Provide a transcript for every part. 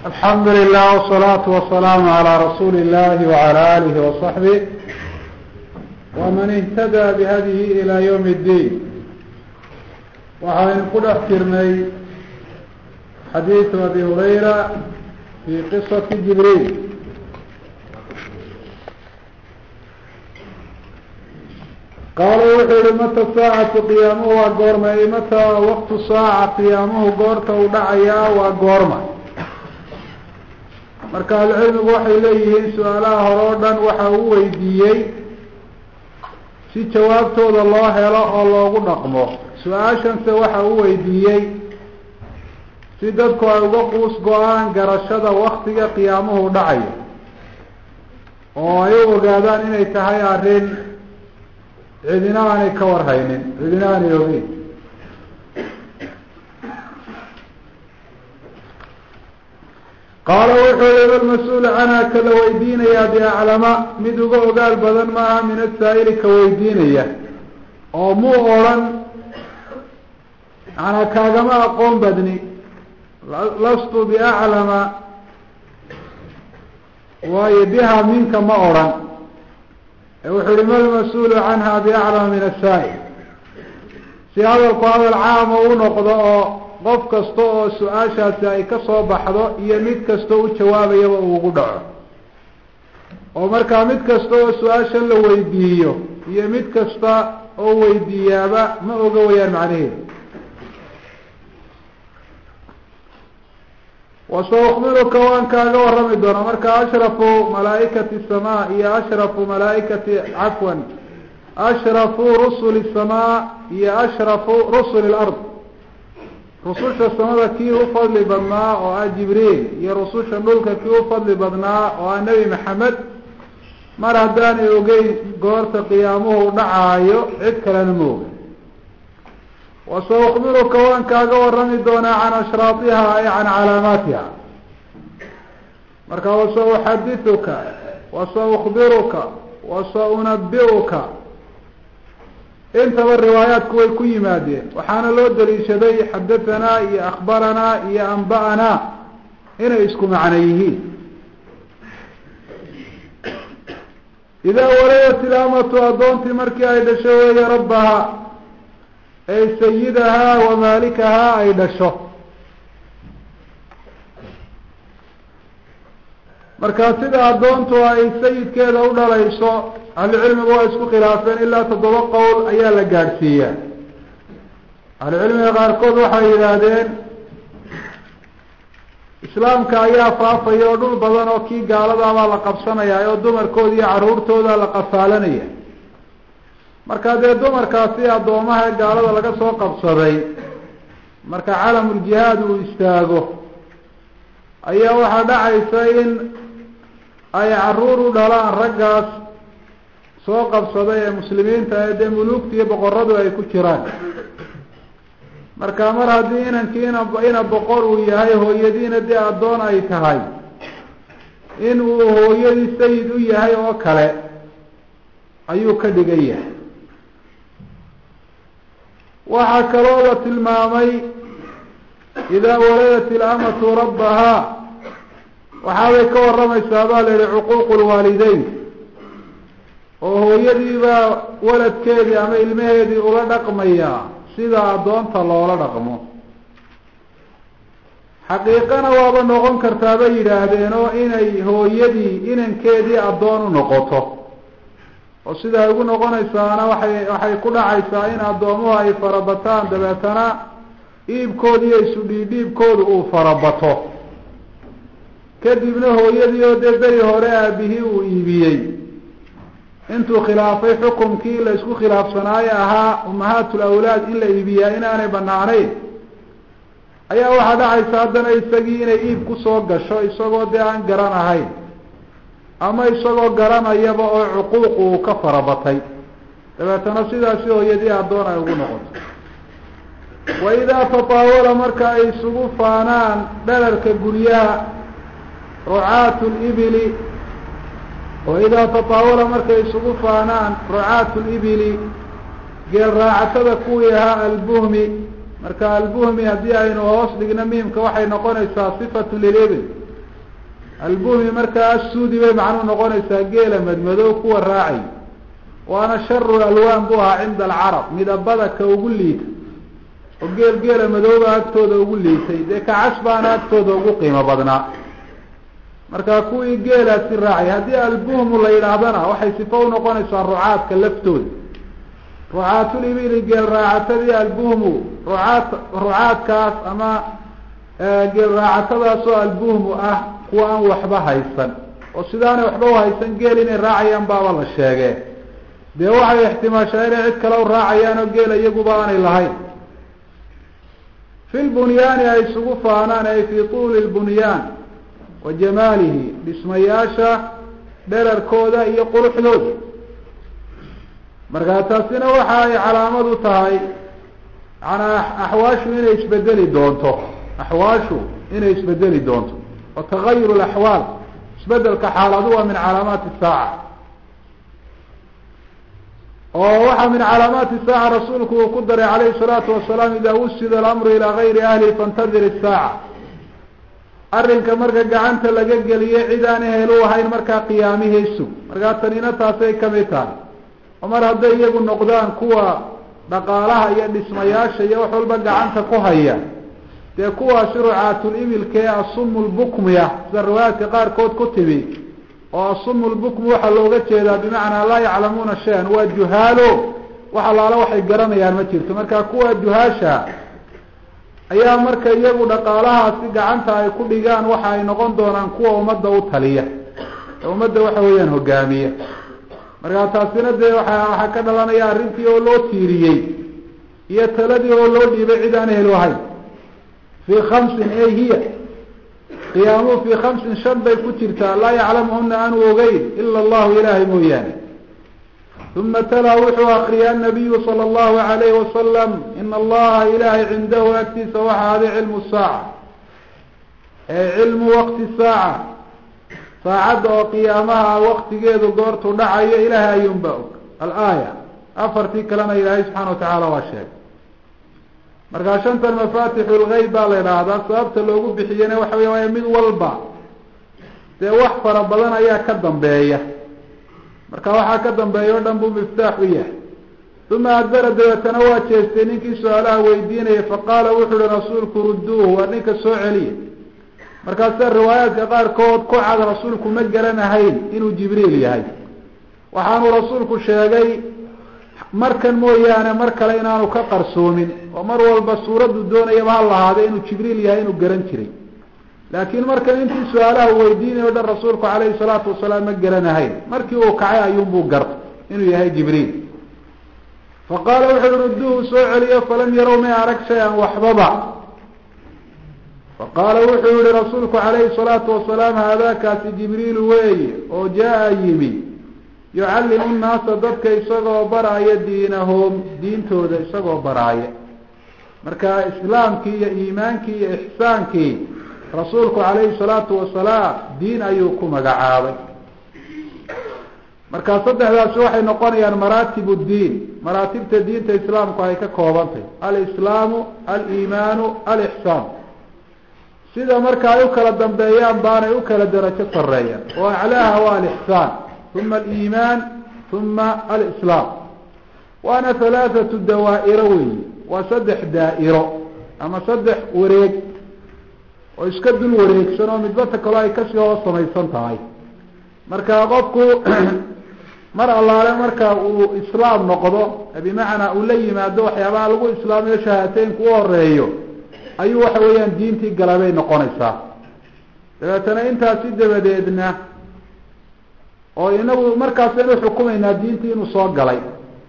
alxamdu lilah wsalaatu wasalaamu calaa rasuuli illahi wacala alihi wasaxbih waman ihtadaa bihadihi ilaa ywm اddiin waxaynu ku dhex jirnay xadiidu abi hurayra fi qisati jibriil qaala wuxuu yihi mata saacatu qiyaamuhu waa goorma ay mata waqtu saaca qiyaamuhu goorta uu dhacayaa waa goorma marka ahlucilmigu waxay leeyihiin su-aalaha hore o dhan waxa uu weydiiyey si jawaabtooda loo helo oo loogu dhaqmo su-aashanse waxa uu weydiiyey si dadku ay uga quus go-aan garashada waktiga qiyaamuhu dhacayo oo ay u ogaadaan inay tahay arrin cidina aanay ka warhaynin cidina aanay ogeyn qaala wuxuu yihi almas-uulu canha ka la weydiinayaa biaclama mid uga ogaal badan maaha min asaa'ili ka weydiinaya oo muu odrhan manaa kaagama aqoon badni lastu biaclama waayo biha minka ma odrhan wuxuu yihi ma lmas-uulu canha biaclama min asaa'il si hadalku hadal caama u noqdo oo qof kasta oo su-aashaasi ay ka soo baxdo iyo mid kasta u jawaabayaba uu ugu dhaco oo markaa mid kasta oo su-aashan la weydiiyo iyo mid kasta oo weydiiyaaba ma oga wayaan macnaheedu wasaukbiruka waan kaaga warrami doonaa marka ashrafu malaaikati samaa iyo ashrafu malaaikati cafwan ashrafu rusuli samaa iyo ashrafu rusuli lard rususha samada kii u fadli badnaa oo ah jibriil iyo rususha dhulka kii u fadli badnaa oo ah nebi maxamed mar haddaanay ogeyn goorta qiyaamuhu dhacaayo cid kalena ma oga wasaukbiruka waan kaaga warrami doonaa can ashraatiha ay can calaamaatiha marka wasauxadithuka wasaukbiruka wasaunabiuka intaba riwaayaatku way ku yimaadeen waxaana loo daliishaday xadahanaa iyo akhbaranaa iyo anba'anaa inay isku macno yihiin idaa waladat ilaamatu addoontii markii ay dhasho weeye rabbaha ay sayidahaa wa maalikahaa ay dhasho marka sida addoontu ay sayidkeeda u dhalayso ahlucilmigu waa isku khilaafeen ilaa toddoba qowl ayaa la gaadhsiiyaa ahlucilmiga qaarkood waxay yidhaahdeen islaamka ayaa faafaya oo dhul badan oo kii gaaladaabaa la qabsanaya oo dumarkooda iyo carruurtooda la qafaalanaya marka dee dumarkaasi addoomaha gaalada laga soo qabsaday marka calamuljihaad uu istaago ayaa waxaa dhacaysa in ay carruur u dhalaan raggaas soo qabsaday ee muslimiinta ee dee muluugta iyo boqoradu ay ku jiraan marka mar haddii inankii ina ina boqor uu yahay hooyadiina dee addoon ay tahay in uu hooyadii sayid u yahay oo kale ayuu ka dhigan yahay waxaa kaloo la tilmaamay idaa waladat ilamatu rabbahaa waxaabay ka warramaysaa baa la yihi cuquuqu lwaalideyn oo hooyadiibaa waladkeedii ama ilmaheedii ula dhaqmayaa sida addoonta loola dhaqmo xaqiiqana waaba noqon kartaa bay yidhaahdeen oo inay hooyadii inankeedii addoon u noqoto oo sida ay ugu noqonaysaana waxay waxay ku dhacaysaa in addoomuhu ay farabataan dabeetana iibkooda iyo isu dhiidhiibkooda uu farabato kadibna hooyadii oo dee beri hore aabihii uu iibiyey intuu khilaafay xukumkii la isku khilaafsanaayo ahaa umahaatul awlaad in la iibiyaa inaanay banaanayn ayaa waxaa dhacaysa haddana isagii inay iib kusoo gasho isagoo dee aan garan ahayn ama isagoo garanayaba oo cuquuq uu ka farabatay dabeetana sidaasi hooyadii addoon ay ugu noqoto wa idaa tataawala marka ay isugu faanaan dhalarka guryaha rucaatu libili wa idaa tataawala markay isugu faanaan rucaatu libili geel raacatada kuwii ahaa albuhmi marka albuhmi haddii aynu hoos dhigno miimka waxay noqonaysaa sifatu lilibil albuhmi markaa assuudi bay macnuu noqonaysaa geela madmadow kuwa raacay waana sharu alwaan bu ahaa cinda alcarab midabada ka ugu liita oo geel geela madooba agtooda ugu liitay dee kacas baana agtooda ugu qiimo badnaa marka kuwii geelaasi raacay haddii albuhmu la yidhaahdana waxay sifo unoqonaysaa rucaadka laftooda rucaatulibili geel raacatadii albuhmu rucaad rucaadkaas ama geel raacatadaasoo albuhmu ah kuwa aan waxba haysan oo sidaanay waxba uhaysan geel inay raacayaan baaba la sheege dee waxay ixtimaashaa inay cid kale u raacayaan oo geela iyaguba aanay lahayn fi lbunyaani ay isugu faanaan ay fi tuuli lbunyaan wa jamaalihi dhismayaasha dherarkooda iyo quruxdooda markaa taasina waxa ay calaamad u tahay manaa axwaashu inay isbedeli doonto axwaashu inay isbedeli doonto wa tagayur laxwaal isbedelka xaaladu waa min calaamaati saaca oo waxaa min calaamaati saaca rasuulku uu ku daray calayhi salaatu wasalaam ida wusida alamru ilaa gayri ahlihi faintadir isaaca arrinka marka gacanta laga geliyo cid aan ehel u ahayn markaa qiyaamihaysu markaa tanina taasay kamid tahay oo mar hadday iyagu noqdaan kuwa dhaqaalaha iyo dhismayaasha iyo wax walba gacanta ku haya dee kuwaasi rucaatul ibilka ee asumu lbukmiya sida riwaayaadka qaarkood ku timi oo asumu lbukmi waxaa looga jeedaa bimacnaa laa yaclamuuna shay-an waa juhaalo wax allaala waxay garanayaan ma jirto marka kuwa juhaasha ayaa marka iyagu dhaqaalahaasi gacanta ay ku dhigaan waxa ay noqon doonaan kuwa ummadda u taliya ee ummadda waxa weeyaan hogaamiya markaa taasina dee waa waxaa ka dhalanaya arrintii oo loo tiiriyey iyo taladii oo loo dhiibay cid aan ehel ahayn fii khamsin ey hiya qiyaamuhu fii khamsin shan bay ku jirtaa laa yaclamuhuna aanu ogeyn ila allahu ilaahay mooyaane uma talaa wuxuu akriyay anabiyu sala allahu alayhi wasalam ina allaha ilahay cindahu agtiisa waxa aday cilmu saaca ee cilmu waqti saaca saacadda oo qiyaamaha waktigeedu goortuu dhacayo ilaahay ayuunba og alaaya afartii kalena ilaahay subxaana watacaala waa sheegay markaa shantan mafatixu lgeyb baa la idhaahdaa sababta loogu bixiyena waxa wey waaya mid walba dee wax fara badan ayaa ka dambeeya marka waxaa ka dambeeya o dhan buu miftaax u yahay uma adbara dabeetana waa jeestay ninkii su-aalaha weydiinaya faqaala wuxu uhi rasuulku rudduuhu waa ninka soo celiya markaasa riwaayaadka qaarkood ku cad rasuulku ma garanahayn inuu jibriil yahay waxaanu rasuulku sheegay markan mooyaane mar kale inaanu ka qarsoomin oo mar walba suuraddu doonayaba ha lahaada inuu jibriil yahay inuu garan jiray laakiin markan intii su-aalaha weydiinayo o dhan rasuulku calayhi salaatu wasalaam ma garanahayn markii uu kacay ayuunbuu gartay inuu yahay jibriil faqaala wuxu uhi rudduuhu soo celiyo falam yarow may arag shay-an waxbaba faqaala wuxuu yihi rasuulku calayhi salaatu wasalaam haadaakaasi jibriilu weeye oo jaa yimi yucallimu nnaasa dadka isagoo baraaya diinahum diintooda isagoo baraaya marka islaamkii iyo iimaankii iyo ixsaankii rasuulku calayhi salaatu wasalaam diin ayuu ku magacaabay marka saddexdaasi waxay noqonayaan maraatib ddiin maraatibta diinta islaamku ay ka koobantahy alislaamu aliimaanu alixsaan sida marka ay u kala dambeeyaan baanay u kala darajo sareeyaan oo aclaaha waa alixsaan uma aliimaan uma alislaam waana halaathatu dawaa'iro weyi waa saddex daa'iro ama saddex wareeg oo iska dul wareegsan oo midbata kaloo ay kasii hoos samaysan tahay marka qofku mar allaale marka uu islaam noqdo bimacnaa uu la yimaado waxyaabaha lagu islaamiyo shahaateynku u horeeyo ayuu waxa weeyaan diintii galabay noqonaysaa dabeetana intaasi dabadeedna oo inagu markaasaynu xukumaynaa diintii inuu soo galay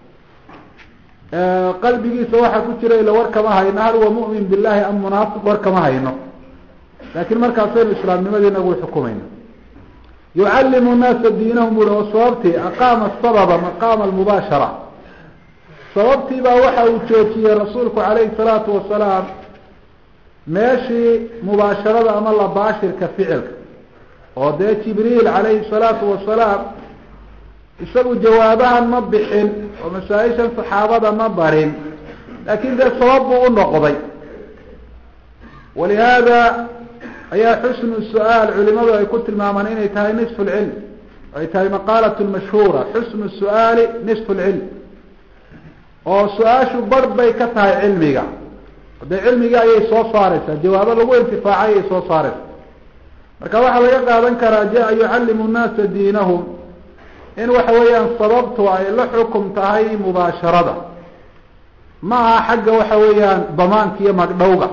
qalbigiisa waxaa ku jira ila war kama hayno hal huwa mu'min billahi am munaafiq war kama hayno laakiin markaasaynu islaamnimadii inagu xukumayna yucallimu nnaasa diinahum bui oo sababtii aqaama sababa maqaama almubaashara sababtii baa waxa uu joojiyey rasuulku calayhi salaatu wasalaam meeshii mubaasharada ama labaashirka ficilka oo dee jibriil calayhi salaatu wasalaam isagu jawaabahan ma bixin oo masaa-ishan saxaabada ma barin laakiin dee sabab buu u noqday walihaada ayaa xusnu su-aal culimadu ay ku tilmaamaan inay tahay nisfu lcilm ay tahay maqaalat mashhuura xusnu su-aali nisfu lcilm oo su-aashu barh bay ka tahay cilmiga dee cilmigii ayay soo saareysaa jawaabo lagu intifaacay ayay soo saareysaa marka waxaa laga qaadan karaa jaa yucallimu nnaasa diinahum in waxa weeyaan sababtu ay la xukum tahay mubaasharada ma aha xagga waxa weeyaan damaanka iyo magdhowga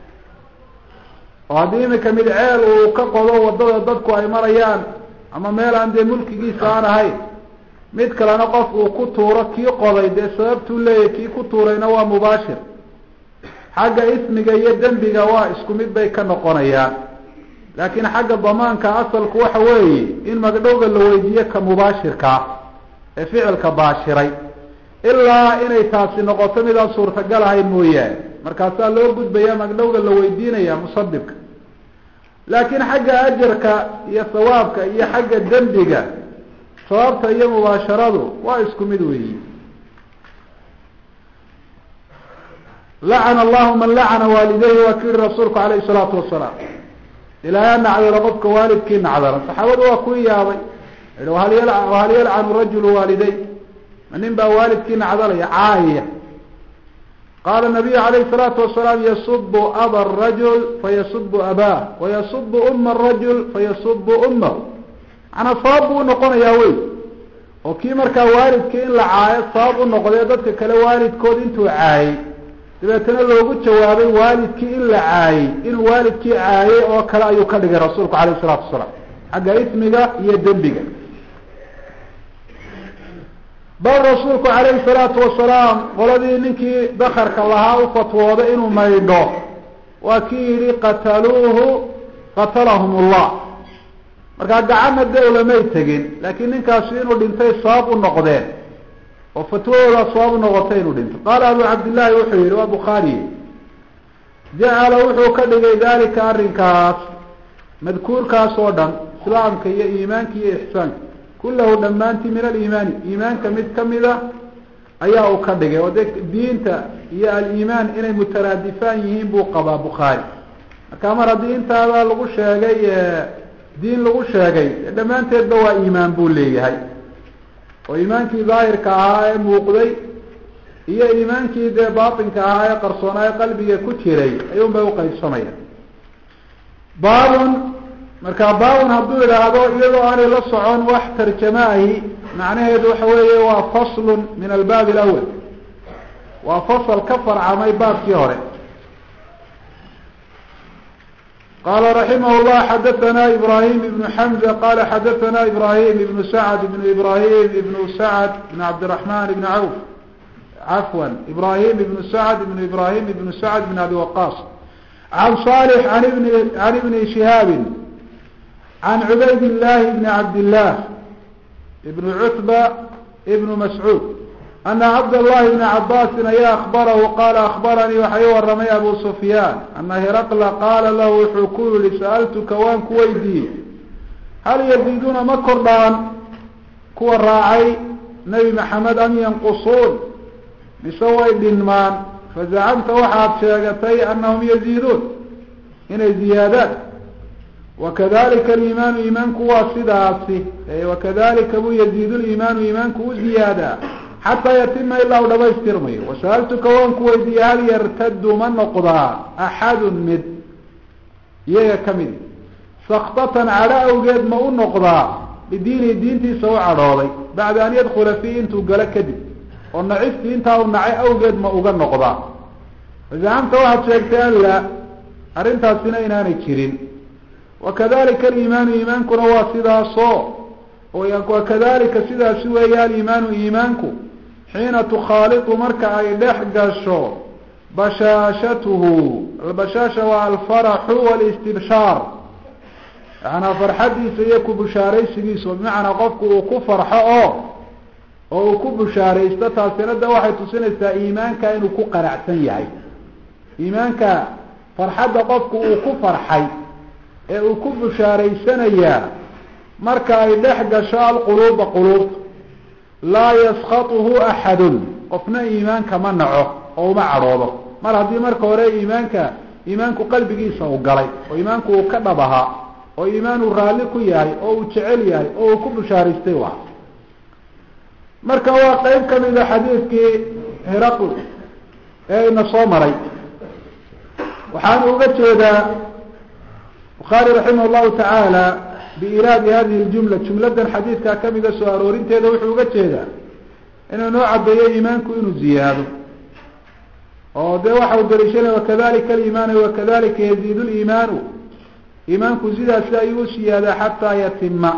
oo haddii imika mid ceel uu ka qodo wadada dadku ay marayaan ama meel aan dee mulkigiisa aan ahayn mid kalena qof uu ku tuuro kii qoday dee sababtuu leeyahy kii ku tuurayna waa mubaashir xagga ismiga iyo dembiga waa isku mid bay ka noqonayaan laakiin xagga damaanka asalku waxa weeye in magdhowga la weydiiyo ka mubaashirkaa ee ficilka baashiray ilaa inay taasi noqoto midaan suurtagal ahayn mooyaane markaasaa loo gudbaya magdhowga la weydiinaya musabibka laakiin xagga ajarka iyo sawaabka iyo xagga dembiga sababta iyo mubaasharadu waa isku mid weeyi lacana allahu man lacana waalidayhi waa ku yihi rasuulku alayhi salaatu wasalaam ilaahay nacdalo qofka waalidkii nacdala saxaabadu waa ku yaabay hal hal yalcanu rajulu waaliday ma nin baa waalidkii nacdalaya caayaya qaala nabiyu alayhi salaatu wasalaam yasubu aba rajul fayasubu abah wayasubu uma rajul fayasubu umahu manaa sabab buu unoqonayaa wey oo kii markaa waalidkii in la caayo sabab u noqdee dadka kale waalidkood intuu caayay dabeetana loogu jawaabay waalidkii in la caayey inuu waalidkii caayey oo kale ayuu ka dhigay rasuulku alayh isalaatu wasalaam xagga ismiga iyo dembiga bal rasuulku calayhi salaatu wasalaam qoladii ninkii dakarka lahaa u fatwooday inuu maydho waa kii yihi qataluuhu qatalahum allah markaa gacanna de ulamay tegin laakiin ninkaasi inuu dhintay sabab u noqdeen oo fatwadoodaa sabab u noqotay inuu dhinto qaala abu cabdillahi wuxuu yihi waa bukhaariye jacala wuxuu ka dhigay dalika arrinkaas madkuurkaas oo dhan islaamka iyo iimaanka iyo ixsaanka kullahu dhammaantii min aliimaani iimaanka mid kamida ayaa uu ka dhigay oo de diinta iyo aliimaan inay mutaraadifaan yihiin buu qabaa bukhaari marka mar haddii intaada lagu sheegay diin lagu sheegay dhammaanteedba waa iimaan buu leeyahay oo iimaankii daahirka ahaa ee muuqday iyo iimaankii dee baatinka ahaa ee qarsoonaa ee qalbiga ku jiray ayuun bay uqaybsamaya baabun markaa baabun hadduu idhaahdo iyadoo aanay la socon wax tarjamaahi macnaheedu waxa weeye waa faslun min albaab alawal waa fasal ka farcamay baabkii hore qala raximah llah xadathana ibrahim ibnu xamza qala xadathana ibrahim ibnu sacd ibnu ibrahim ibnu sacd ibn cabdiraxman ibn cawf cafwan ibrahim ibnu sacd ibnu ibrahim ibnu sacd ibn abi waqas can salix an ibni can ibni shihaabin can cubayd illahi ibni cabdillah ibn cutba ibnu mascuud ana cabdاllahi bna cabaasin ayaa akbarahu qaala akbaranii waxa ii waramay abu sufyaan ana hiraqla qaala lahu wuxuu ku yihi sa'altuka waan ku weydiiyey hal yaziiduuna ma kordhaan kuwa raacay nebi maxamed am yanqusuun mise way dhinmaan fazacamta waxaad sheegatay anahum yaziiduun inay ziyaadaan wakadalika aliimaanu iimaanku waa sidaasi wakadalika buu yaziidu liimaanu iimaanku u ziyaadaa xataa yatima ilaa u dhamaystirmayo wasa'altuka waan ku weydiiyey hal yartadu ma noqdaa axadun mid iyaga kamidi saktatan cadho awgeed ma u noqdaa bidiinihi diintiisa u cadhooday bacda an yadkula fiihi intuu galo kadib oo nacistii intaa u nacay awgeed ma uga noqdaa fazacamta waxaad sheegtay an laa arrintaasina inaanay jirin wakadalika aliimaanu iimaankuna waa sidaaso wakadalika sidaasi weeye aliimaanu iimaanku xiina tukhaalitu marka ay dhex gasho bashaashatuhu albashaasha waa alfaraxu walistibshaar yacanaa farxadiisa iyo ku bushaaraysigiisa bimacnaa qofku uu ku farxo oo oo uu ku bushaaraysto taasina de waxay tusinaysaa iimaanka inuu ku qanacsan yahay iimaanka farxadda qofku uu ku farxay ee uu ku bushaaraysanayaa marka ay dhex gasho alquluuba quluubta laa yaskatuhu axadun qofna iimaanka ma naco oo uma cadhoodo mar haddii marka hore iimaanka iimaanku qalbigiisa uu galay oo iimaanku uu ka dhab ahaa oo iimaan uu raalli ku yahay oo uu jecel yahay oo uu ku bushaaraystay u ah marka waa qeyb kamida xadiidkii hiraql ee ina soo maray waxaana uga jeedaa bukhaari raximah llahu tacaala biiraadi hadihi ljumla jumladan xadiidkaa kamida soo aroorinteeda wuxuu uga jeedaa inuu noo cadeeyo iimaanku inuu ziyaado oo dee waxa u daliishanaya wakadalika aliimaanu wakadalika yaziid liimaanu iimaanku sidaasi ayuu siyaadaa xataa yatima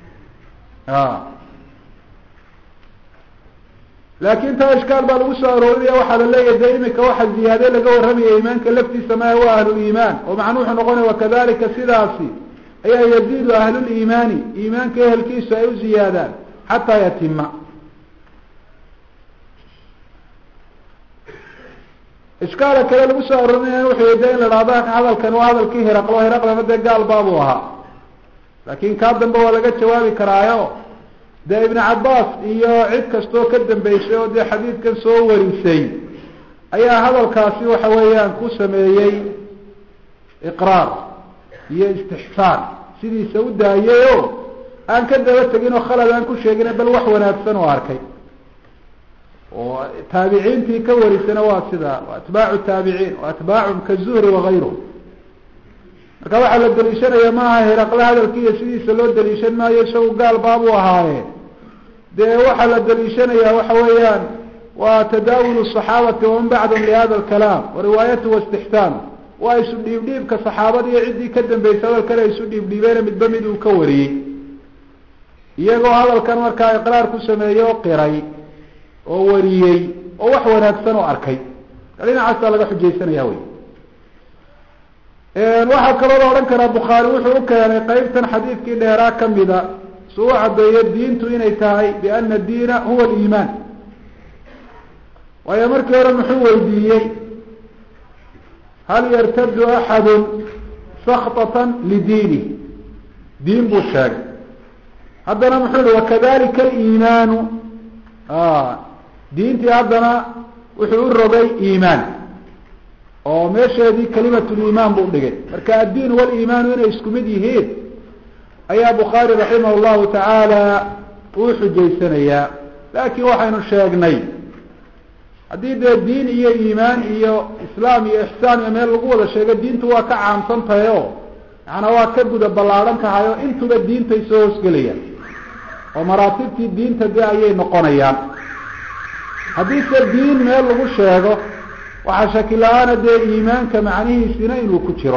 laakin taa ishkaal baa lagu soo aroorinaya waxaa la leeyahay dee imika waxa ziyaade laga warramaya iimaanka laftiisa maya waa ahluliimaan oo macnuu wuxuu noqonaya wakadalika sidaasi ayaa yaziidu ahluliimaani iimaanka ehelkiisu ay u ziyaadaan xataa yatima ishkaala kale lagu soo arorinaya wuxuu de in la dhahdo hadalkan waa hadalkii hiraqlo hiraqlana dee gaal baabuu ahaa laakin kaa dambe waa laga jawaabi karaayo dee ibn cabaas iyo cid kastoo ka dambeysay oo dee xadiidkan soo warisay ayaa hadalkaasi waxa weeyaan ku sameeyey iqraar iyo istixsaan sidiisa u daayay o aan ka daba tegin oo khalad aan ku sheegin bal wax wanaagsan oo arkay oo taabiciintii ka warisana waa sida atbaacu taabiciin o atbaacum kazuhri wagayruh marka waxaa la daliishanaya maaha hiraqle hadalkiiyo sidiisa loo daliishan maayo isagu gaal baabuu ahaaye dee waxaa la daliishanaya waxa weeyaan waa tadaawul صaxaabati waman bacdhm lihada lkalaam wariwaayatu wastixsaan waa isu dhiibdhiibka saxaabada iyo ciddii ka dambeysay hadalkan ay isu dhiibdhiibeena midba mid uu ka wariyey iyagoo hadalkan markaa iqraar ku sameeyey oo qiray oo wariyey oo wax wanaagsan oo arkay dhinacaasaa laga xujaysanaya wey waxaa kaloo la odhan karaa bukhaari wuxuu u keenay qeybtan xadiidkii dheeraa kamida su u caddeeyo diintu inay tahay biana diina huwa aliimaan waayo markii hore muxuu weydiiyey hal yartadu axadu sakطatan lidiinih diin buu sheegay haddana muxuu yihi wakadalika aliimaanu diintii haddana wuxuu u rogay iimaan oo meesheedii kalimatliimaan buu dhigay marka addiin waliimaanu inay isku mid yihiin ayaa bukhaari raximah llahu tacaala uu xujaysanayaa laakiin waxaynu sheegnay haddii dee diin iyo iimaan iyo islaam iyo ixsaan iyo meel lagu wada sheego diintu waa ka caamsan tahay o macanaa waa ka guda ballaadhan tahay oo intuba diintay soo hoosgelayaan oo maraatibtii diinta dee ayay noqonayaan haddiise diin meel lagu sheego waxaa shaki la-aana dee iimaanka macnihiisina inuu ku jiro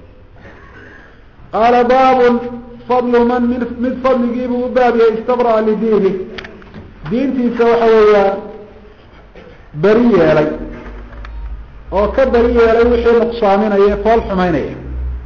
qaala baabun fadlu man mi mid fadligiibuu u baab yahay istabra'a lidiini diintiisa waxa weeyaan beri yeelay oo ka beri yeelay wixii nuqsaaminaya fool xumaynaya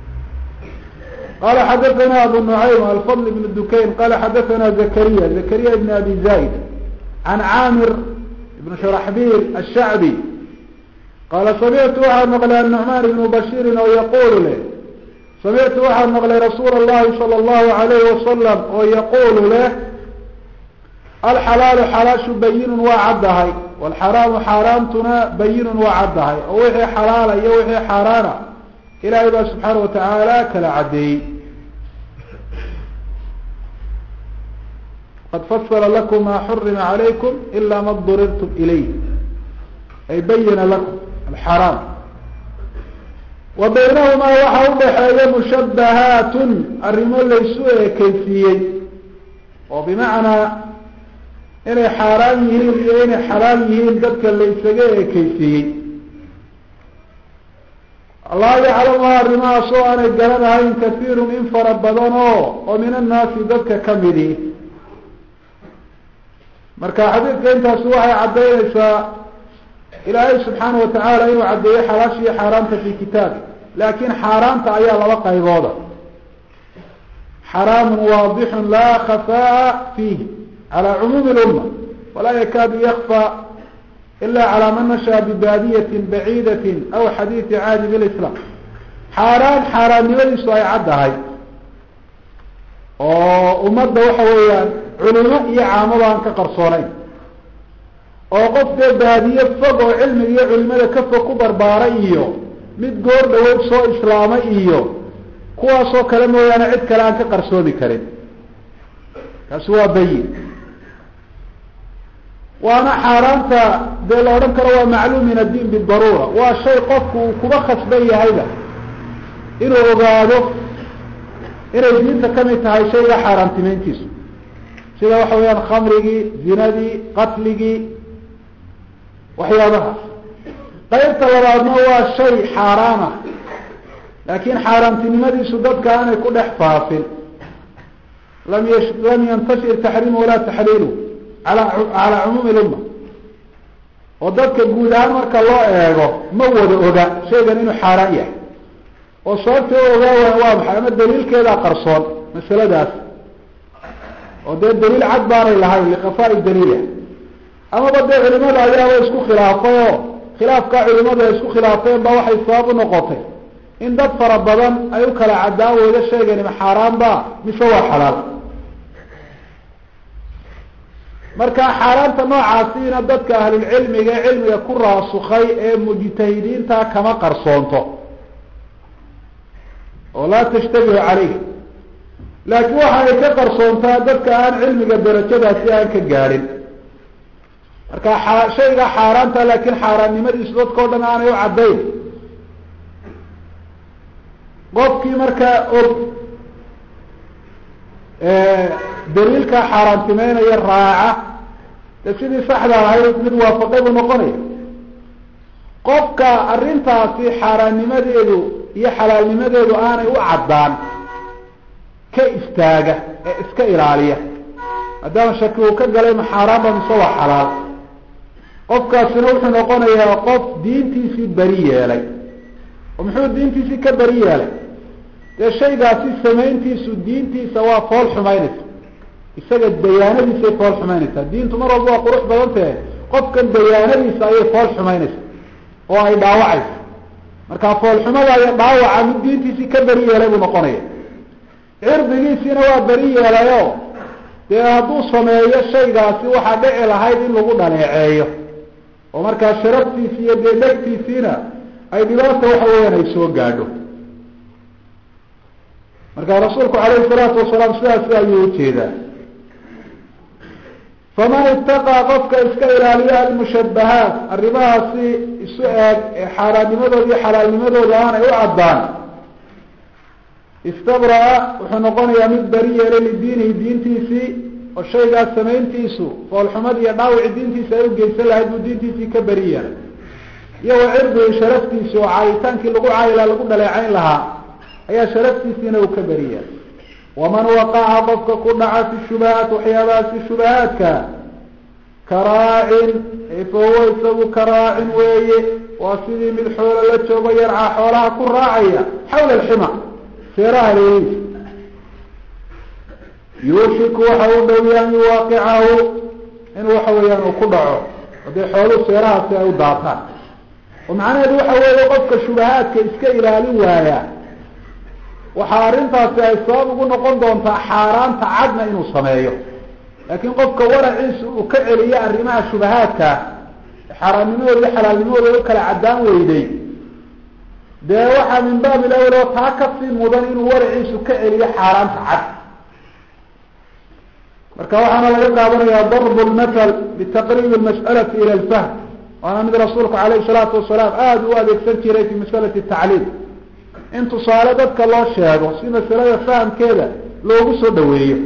qala xadathana abu nucaym alfadl ibn dukayn qala xadathana zakariya zakariya ibn abi zayd can caamir ibn shuraxbil ashacbi qaala samictu waxaan maqlay annucmaan ibnu bashiirin oo yaqulu leh samictu waxaan maqlay rasuula allahi sala allahu alayhi wasalam oo yaqulu leh alxalaalu xalaashu bayinun waa caddahay walxaraamu xaaraamtuna bayinun waa caddahay oo wixii xalaala iyo wixii xaaraana ilaahay baa subxaana watacaala kala caddeeyey qad fasala lakum maa xurima calaykum ila ma durirtum ilayh ay bayina lakum alxaraam wa baynahumaa waxaa udhaxeeya mushabbahaatun arrimo laysu ekeysiiyey oo bimacnaa inay xaaraan yihiin iyo inay xalaal yihiin dadka laysaga ekeysiiyey laa yaclamuha arrimahaas oo aanay garanahayn kahiirun in fara badan oo oo min annaasi dadka kamidi marka xadiidka intaasi waxay caddaynaysaa ilaahay subxaana watacaala inuu caddeeyo xalaasha iyo xaaraamta fi kitaabi laakin xaaraamta ayaa laba qaybooda xaraamun waadixun laa khafaa fiih calى cumuumi اluma walaa yakaadu yakfى ila calى man nashaa bibaadiyatin baciidatin aw xadiidi caadi bilislam xaaraan xaaraannimadiisu ay caddahay oo ummadda waxa weeyaan culimo iyo caamaba aan ka qarsoonayn oo qof dee baadiye fog oo cilmiga iyo culimada ka fog ku barbaaray iyo mid goor dhaweyd soo islaamay iyo kuwaasoo kale mooyaane cid kale aan ka qarsoomi karin kaasi waa bayin waana xaaraanta dee la odhan karo waa macluum min addiin bidaruura waa shay qofku uu kuba khasban yahayba inuu ogaado inay diinta kamid tahay shayga xaaraantimeyntiisu sida waxa weeyaan khamrigii zinadii qatligii waxyaabahaas qaybta labaadna waa shay xaaraan ah laakiin xaaraantinimadiisu dadka aanay ku dhex faafin lam y lam yantashir taxriimu walaa taxliilu ala calaa cumuumi lumma oo dadka guud ahaan marka loo eego ma wada oga shaygan inuu xaaraan yahay oo sababta u ogaa waa maxay ama daliilkeedaa qarsoon masaladaas oo dee daliil cad baanay lahayn liqafaa'i daliila amaba dee culimada ayaaba isku khilaafay oo khilaafkaa culimadu ay isku khilaafeen ba waxay sabab u noqotay in dad fara badan ay u kala caddaan weydo sheegani ma xaaraan ba mise waa xalaal marka xaaraanta noocaasiina dadka ahlulcilmiga ee cilmiga ku raasukay ee mujtahidiinta kama qarsoonto oo laa tashtabihu calayh laakiin waxa ay ka qarsoontaa dadka aan cilmiga darajadaasi aan ka gaadhin marka shayga xaaraanta laakiin xaaraannimadiisu dadka o dhan aanay u caddayn qofkii markaa og daliilka xaaraantimeynaya raaca de sidii saxda ahayd mid waafaqay buu noqonaya qofka arrintaasi xaaraannimadeedu iyo xalaalnimadeedu aanay u caddaan ka istaaga ee iska ilaaliya maadaama shaki uu ka galay ma xaaraanba mise waa xalaal qofkaasina wuxuu noqonayaa qof diintiisii beri yeelay oo muxuu diintiisii ka beri yeelay dee shaygaasi samayntiisu diintiisa waa fool xumaynaysa isaga dayaanadiisay fool xumaynaysaa diintu mar walba waa qurux badan tahe qofkan dayaanadiisa ayay fool xumaynaysa oo ay dhaawacaysa marka foolxumada iyo dhaawaca mid diintiisii ka beri yeelay buu noqonaya cirdigiisiina waa beri yeelayo dee hadduu sameeyo shaygaasi waxaa dhici lahayd in lagu dhaleeceeyo oo markaa sharaftiisi iyo dee dhegtiisiina ay dhibaata waxa weeyaan ay soo gaadho marka rasuulku calayhi salaatu wasalaam sidaasi ayuu ujeedaa faman itaqaa qofka iska ilaaliya almushabahaat arrimahaasi isu eeg ee xaaraannimadooda iyo xalaalnimadooda aanay u caddaan istabraa wuxuu noqonayaa mid beri yeelay lidiinihi diintiisii oo shaygaas samayntiisu foolxumad iyo dhaawici diintiisa ay u geysan lahayd buu diintiisii ka beri yeelay iyo wa cirdihi sharaftiisi oo caayitaankii lagu caayilaa lagu dhaleecayn lahaa ayaa sharaftiisiina uu ka beri yeelay waman waqaca qofka ku dhaca fi shubahaat waxyaabahaasi shubahaadka karaacin fahuwa isagu karaacin weeye waa sidii mid xoolo la joogo yarcaa xoolaha ku raacaya xawla alxima seeraha leeliisa yuushiku waxa u dhowiya an yuwaaqicahu in waxa weeyaan uu ku dhaco hadee xooluhu seerahaasi ay u daataan oo macnaheedu waxa weeye qofka shubahaadka iska ilaalin waaya waxaa arrintaasi ay sabab ugu noqon doontaa xaaraanta cadna inuu sameeyo laakiin qofka waraciisa uu ka celiyo arrimaha shubahaadka xaaraannimadooda iyo xalaalnimadooda u kala caddaan weyday dee waxaa min baabi lawel oo taa kasii mudan inuu waraciisu ka celiyo xaaraanta cad marka waxaana laga qaadanaya darbu lmathal bitaqriib lmas'alati ila alfahm waana mid rasuulku calayhi salaatu wasalaam aada u adeegsan jiray fi masalati tacliim in tusaale dadka loo sheego si masalada fahamkeeda loogu soo dhaweeyo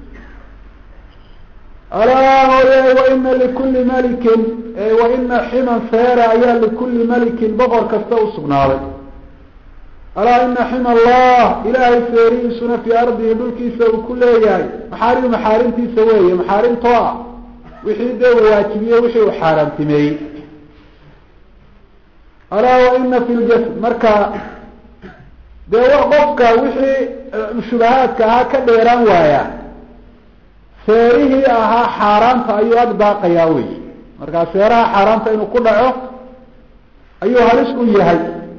alaa hooye waina likulli malikin waina ximan feera ayaa likulli malikin boqor kasta usugnaaday alaa ina xima allah ilaahay feerihiisuna fii ardihi dhulkiisa uu ku leeyahay maxaarimu maxaarimtiisa weeye maxaarimtoo ah wixii dee uu waajibiye wixii uu xaaraantimeeyey alaa waina fi ljasd marka dee qofka wixii shubahaadka ahaa ka dheeraan waaya seerihii ahaa xaaraanta ayuu ag daaqayaa wey markaa seeraha xaaraanta inuu ku dhaco ayuu halis u yahay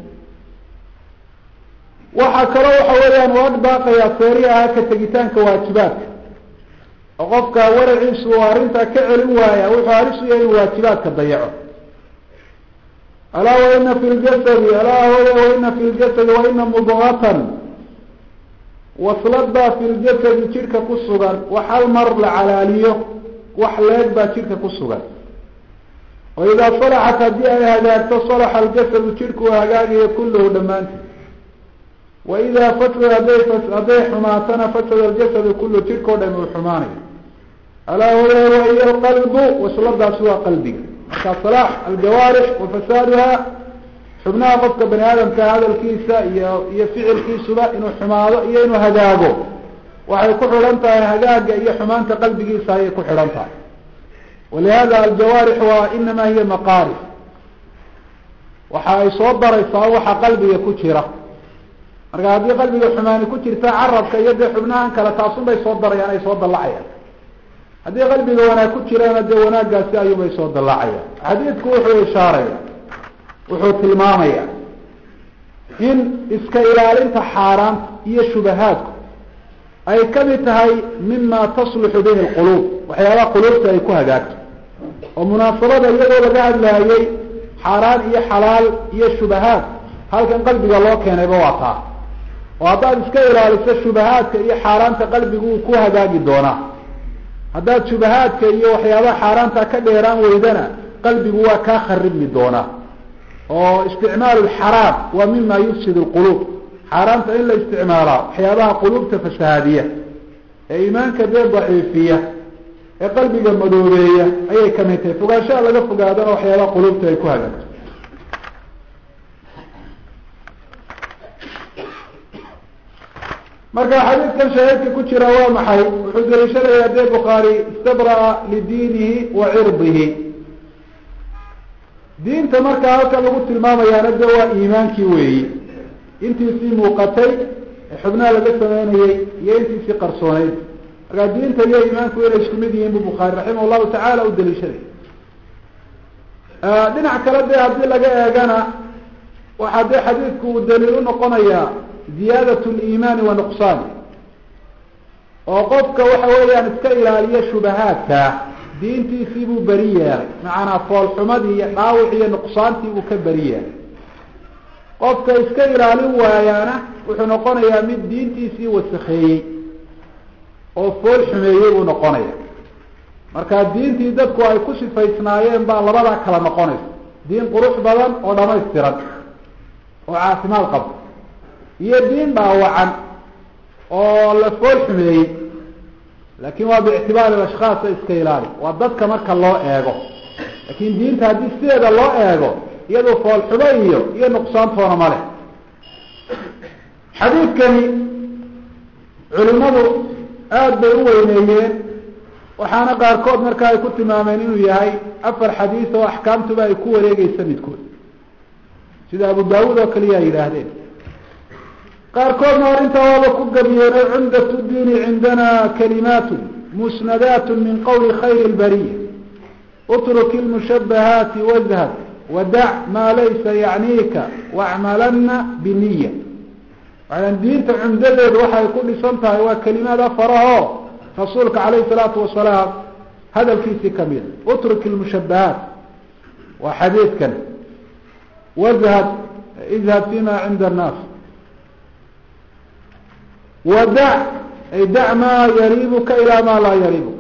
waxaa kaloo waxa weeyaan uu ag daaqayaa seerihii ahaa ka tegitaanka waajibaadka oo qofka waraciisu uu arrintaa ka celin waaya wuxuu halis u yahay inuu waajibaadka dayaco alaa waina fi ljasadi alaa hooya waina fi ljasadi waina mudgatan waslad baa fi ljasadi jidhka ku sugan wax hal mar la calaaliyo wax leeg baa jidhka ku sugan wa idaa salaxat haddii ay hagaagto salaxa aljasadu jidhku uu hagaagayo kulluhu dhammaantii wa idaa fasada haday hadday xumaatana fasada aljasadu kulluhu jidhkao dham uu xumaanayo alaa hooya wahiya alqalbu wasladaasi waa qalbiga marka salaax aljawaarix wa fasaaduha xubnaha qofka bani aadamka hadalkiisa iyo iyo ficilkiisuba inuu xumaado iyo inuu hagaago waxay ku xidhan tahay hagaaga iyo xumaanta qalbigiisa ayay ku xidhan tahay walihada aljawaarix waa inama hiya maqaarif waxa ay soo daraysaa waxa qalbiga ku jira marka haddii qalbiga xumaani ku jirta carabka iyo dee xubnahan kale taasun bay soo darayaan ay soo dallacayaan haddii qalbiga wanaag ku jirana dee wanaaggaasi ayuubay soo dallacayaan xadiidku wuxuu ishaaraya wuxuu tilmaamaya in iska ilaalinta xaaraanta iyo shubahaadku ay kamid tahay mima tasluxu bihi lquluub waxyaabaha quluubta ay ku hagaagto oo munaasabada iyadoo laga hadlaayey xaaraan iyo xalaal iyo shubahaad halkan qalbiga loo keenayba waa taa oo haddaad iska ilaaliso shubahaadka iyo xaaraanta qalbigu uu ku hagaagi doonaa haddaad shubahaadka iyo waxyaabaha xaaraanta ka dheeraan weydana qalbigu waa kaa kharibmi doonaa oo isticmaalu lxaraam waa mima yufsid lquluub xaaraanta in la isticmaalaa waxyaabaha quluubta fasahaadiya ee iimaanka dee daciifiya ee qalbiga madoobeeya ayay kamid tahay fogaanshaha laga fogaadana waxyaabaha quluubta ay ku hagaagto marka xadiidkan shahiidka ku jira waa maxay wuxuu daliishanayaa dee bukhaari istabraa lidiinihi wa cirdihi diinta markaa halkan lagu tilmaamayaana de waa iimaankii weeyi intiisii muuqatay ee xubnaha laga sameynayey iyo intiisii qarsooneyd markaa diinta iyo iimaanku inay isku mid yihiin bu bukhaari raximah llahu tacaala u daliishaday dhinac kale dee haddii laga eegana waxaa dee xadiidku uu daliil unoqonayaa ziyaadat liimaani wa nuqsaan oo qofka waxa weeyaan iska ilaaliya shubahaadka diintiisii buu beri yeelay macanaa foolxumadii iyo dhaawicii iyo nuqsaantii buu ka beri yeelay qofka iska ilaalin waayaana wuxuu noqonayaa mid diintiisii wasakheeyey oo fool xumeeyey buu noqonaya marka diintii dadku ay ku sifaysnaayeen baa labadaa kala noqonaysa diin qurux badan oo dhamaystiran oo caafimaad qabta iyo diin dhaawacan oo la fool xumeeyey laakin waa biictibaari ashkhaasa iska ilaali waa dadka marka loo eego laakin diinta haddii sideeda loo eego iyadu foolxumo iyo iyo nuqsaantoona ma leh xadiidkani culimadu aada bay u weyneeyeen waxaana qaarkood marka ay ku tilmaameen inuu yahay afar xadiis oo axkaamtuba ay ku wareegeysa midkood sida abu daawuud oo kaliya ay yidhaahdeen qaarkoodna arrintaa waaba ku gabiyeeno cumdat diini cindana kalimaat musnadaat min qowli khayr اlbariya utruk ilmushabahaati wazhad wadac maa laysa yacniika wacmalana biniya waxaan diinta cumdadeedu waxay ku dhisan tahay waa kelimaad afaraho rasuulka calayhi salaatu wasalaam hadalkiisii kamid utruk ilmushabahaat waa xadiidkan wazhad izhad fima cinda annaas wadac ay dac maa yariibuka ilaa maa laa yariibuka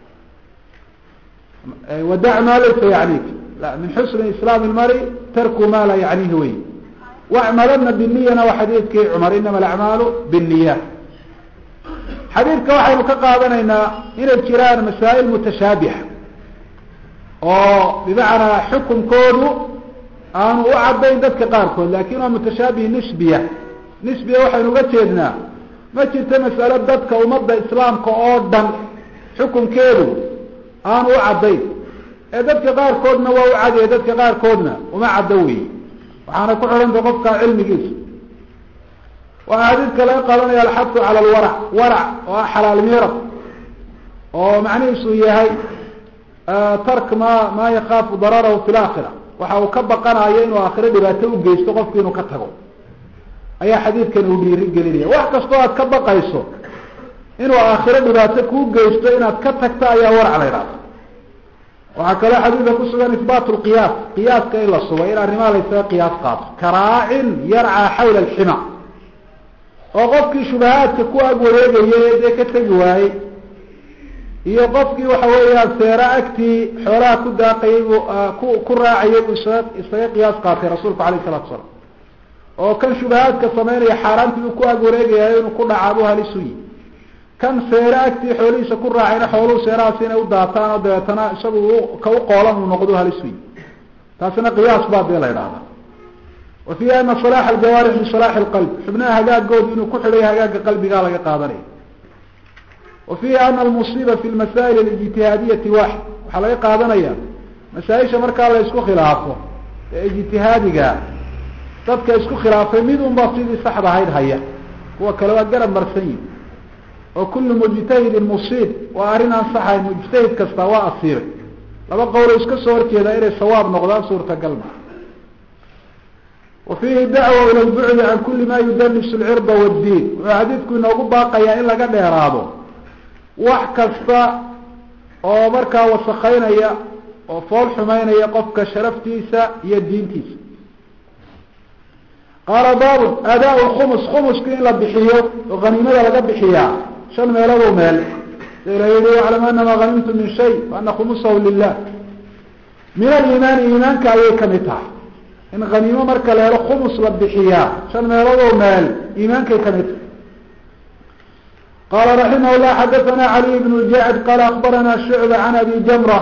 wadac maa laysa yacniika la min xusni islaam ilmari tarku ma laa yacnihi wey wacmalana biniyana waa xadiidkii cumar inama alacmaalu binniyaat xadiidka waxaynu ka qaadanaynaa inay jiraan masaa'il mutashaabixa oo bimacnaa xukunkoodu aanu u caddayn dadka qaarkood lakin waa mutashaabih nisbiya nisbiya waxaynu uga jeednaa ma jirto mas'alo dadka ummadda islaamka oo dhan xukunkeedu aanu u caddayn ee dadka qaarkoodna waa u cadiye dadka qaarkoodna uma caddo weyi waxaana ku xidhantay qofka cilmigiisa waa xadiidka laga qaadanaya alxadu cala alwarac warac oo ah xalaal miirad oo macnihiisu yahay tark ma ma yakaafu dararahu fi laakhira waxa uu ka baqanayo inuu aakhiro dhibaato u geysto qofku inuu ka tago ayaa xadiidkan uu dhiiri gelinaya wax kastoo aad ka baqayso inuu aakhiro dhibaato kuu geysto inaad ka tagto ayaa warac la ydhahda waxaa kaloo xadiidka ku sugan ihbaat lqiyaas qiyaaska in la sugo in arrimaha laysaga qiyaas qaato karaacin yarcaa xawla alxima oo qofkii shubahaadka ku ag wareegayay dee ka tegi waayey iyo qofkii waxa weeyaan seera agtii xoolaha ku daaqayay buu ku ku raacayay buu isaga isaga qiyaas qaatay rasuulku alayh isalatu salaam oo kan shubahaadka sameynaya xaaraantii uu ku ag wareegayayo inuu ku dhacaabuu halis u yihi kan seere agtii xoolihiisa ku raacayna xooluhu seerahaasi inay u daataan oo dabeetana isagu ka u qoolan uu noqdo halis u yihi taasina qiyaas baa dee la idhahda wa fiihi ana salaaxa aljawaarix min salaaxi alqalb xubnaha hagaagoodu inuu ku xidhay hagaagga qalbigaa laga qaadanaya wa fiihi ana almusiiba fi lmasaa'il alijtihaadiyati waaxid waxaa laga qaadanaya masaa-isha markaa la isku khilaafo ee ijtihaadiga dadka isku khilaafay mid unba sidii saxda ahayd haya kuwa kale waa garab marsan yihi oo kullu mujtahidin musiib waa arrin aan saxayn mujtahid kasta waa asiibay laba qowlo iska soo horjeeda inay sawaab noqdaan suurtagal ma wa fiihi dacwa ila lbucdi can kuli ma yudanisu lcirda waddiin wuxuu xadiidku inoogu baaqayaa in laga dheeraado wax kasta oo markaa wasakaynaya oo fool xumeynaya qofka sharaftiisa iyo diintiisa qaala baabun adaa lkhumus khumuskii in la bixiyo oo haniimada laga bixiyaa shan meelodow meel sa ila yihi waclam anama hanimtu min shay waana khumusahu lilah min aliimaani iimaanka ayay kamid tahay in haniimo marka la helo khumus la bixiyaa shan meelodow meel iimaankay kamid tahay qala raximah llah xadathana caliy bn jacd qala akbarana shucba can abi jamra